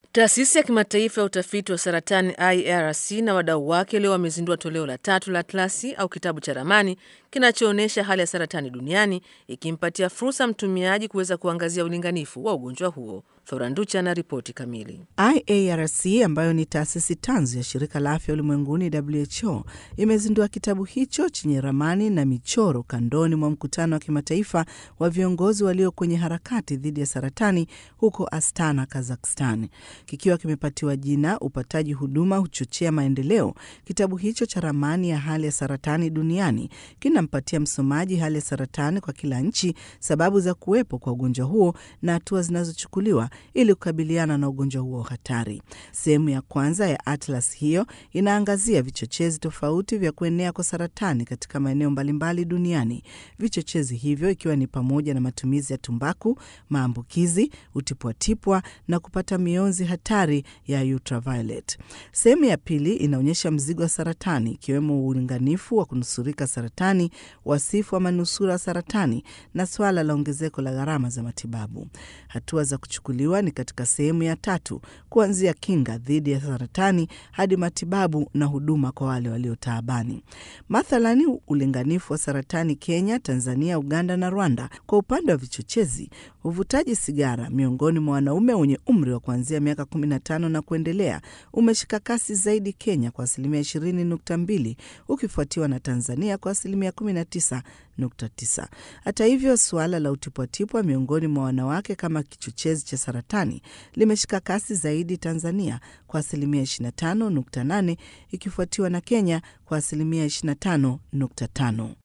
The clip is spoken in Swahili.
Taasisi ya kimataifa ya utafiti wa saratani IARC na wadau wake leo wamezindua toleo la tatu la atlasi au kitabu cha ramani kinachoonyesha hali ya saratani duniani ikimpatia fursa mtumiaji kuweza kuangazia ulinganifu wa ugonjwa huo. Thoranducha na ripoti kamili. IARC ambayo ni taasisi tanzu ya shirika la afya ulimwenguni WHO imezindua kitabu hicho chenye ramani na michoro kandoni mwa mkutano wa kimataifa wa viongozi walio kwenye harakati dhidi ya saratani huko Astana, Kazakhstan. Kikiwa kimepatiwa jina upataji huduma huchochea maendeleo, kitabu hicho cha ramani ya hali ya saratani duniani kinampatia msomaji hali ya saratani kwa kila nchi, sababu za kuwepo kwa ugonjwa huo na hatua zinazochukuliwa ili kukabiliana na ugonjwa huo hatari. Sehemu ya kwanza ya atlas hiyo inaangazia vichochezi tofauti vya kuenea kwa saratani katika maeneo mbalimbali duniani. Vichochezi hivyo ikiwa ni pamoja na matumizi ya tumbaku, maambukizi, utipwatipwa na kupata mionzi hatari ya ultraviolet. Sehemu ya pili inaonyesha mzigo wa saratani ikiwemo ulinganifu wa kunusurika saratani, wasifu wa manusura saratani na swala la ongezeko la gharama za matibabu. Hatua za kuchukuliwa ni katika sehemu ya tatu, kuanzia kinga dhidi ya saratani hadi matibabu na huduma kwa wale waliotaabani. Mathalani, ulinganifu wa saratani Kenya, Tanzania, Uganda na Rwanda. Kwa upande wa vichochezi, uvutaji sigara miongoni mwa wanaume wenye umri wa kuanzia miaka 15 na kuendelea umeshika kasi zaidi Kenya kwa asilimia 20.2 ukifuatiwa na Tanzania kwa asilimia 19.9. Hata hivyo, suala la utipwatipwa miongoni mwa wanawake kama kichochezi cha saratani limeshika kasi zaidi Tanzania kwa asilimia 25.8 ikifuatiwa na Kenya kwa asilimia 25.5.